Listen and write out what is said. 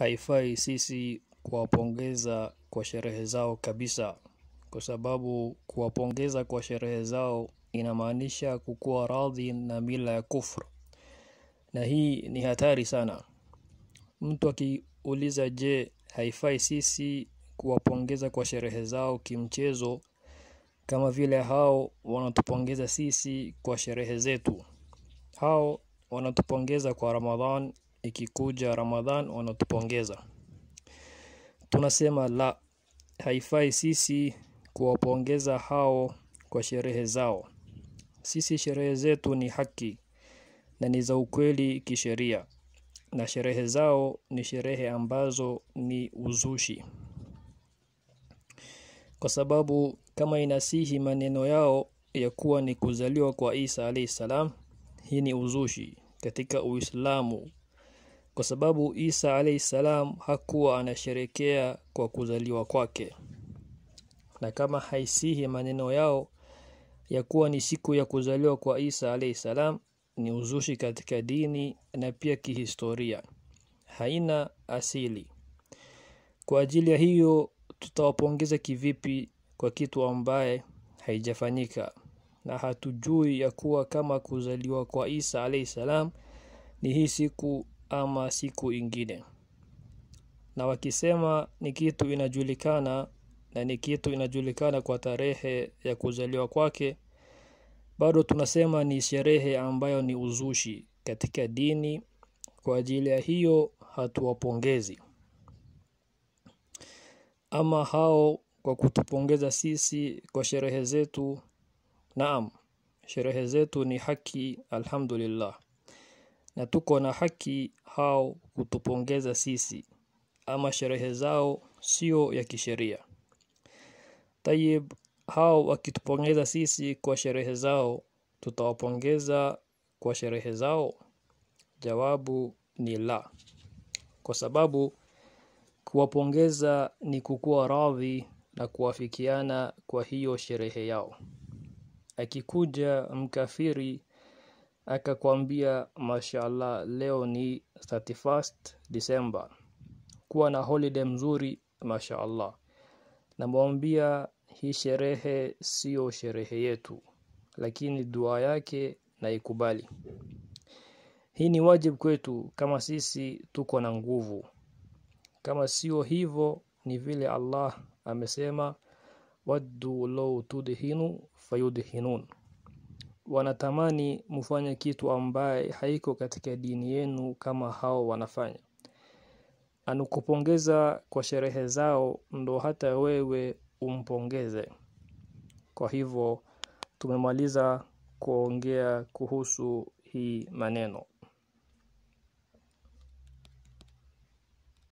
haifai sisi kuwapongeza kwa sherehe zao kabisa, kwa sababu kuwapongeza kwa sherehe zao inamaanisha kukuwa radhi na mila ya kufru, na hii ni hatari sana. Mtu akiuliza, je, haifai sisi kuwapongeza kwa sherehe zao kimchezo kama vile hao wanatupongeza sisi kwa sherehe zetu? Hao wanatupongeza kwa Ramadhan, ikikuja Ramadhan wanatupongeza. Tunasema la, haifai sisi kuwapongeza hao kwa sherehe zao. Sisi sherehe zetu ni haki na ni za ukweli kisheria, na sherehe zao ni sherehe ambazo ni uzushi, kwa sababu kama inasihi maneno yao ya kuwa ni kuzaliwa kwa Isa alayhi salam, hii ni uzushi katika Uislamu, kwa sababu Isa alayhi salam hakuwa anasherekea kwa kuzaliwa kwake, na kama haisihi maneno yao ya kuwa ni siku ya kuzaliwa kwa Isa alayhi salam, ni uzushi katika dini na pia kihistoria, haina asili. Kwa ajili ya hiyo tutawapongeza kivipi kwa kitu ambaye haijafanyika na hatujui ya kuwa kama kuzaliwa kwa Isa alayhi salam ni hii siku ama siku ingine. Na wakisema ni kitu inajulikana na ni kitu inajulikana kwa tarehe ya kuzaliwa kwake, bado tunasema ni sherehe ambayo ni uzushi katika dini. Kwa ajili ya hiyo hatuwapongezi. Ama hao kwa kutupongeza sisi kwa sherehe zetu, naam, sherehe zetu ni haki, alhamdulillah, na tuko na haki hao kutupongeza sisi, ama sherehe zao sio ya kisheria. Tayib, hao wakitupongeza sisi kwa sherehe zao, tutawapongeza kwa sherehe zao? Jawabu ni la, kwa sababu kuwapongeza ni kukuwa radhi na kuafikiana kwa hiyo sherehe yao. Akikuja mkafiri akakwambia mashallah, leo ni 31st December, kuwa na holiday mzuri mashallah, namwambia hii sherehe sio sherehe yetu, lakini dua yake na ikubali. Hii ni wajibu kwetu kama sisi tuko na nguvu. Kama sio hivyo, ni vile Allah amesema, waddu law tudhinu fayudhinun, wanatamani mufanye kitu ambaye haiko katika dini yenu kama hao wanafanya. Anukupongeza kwa sherehe zao ndo hata wewe umpongeze. Kwa hivyo tumemaliza kuongea kuhusu hii maneno.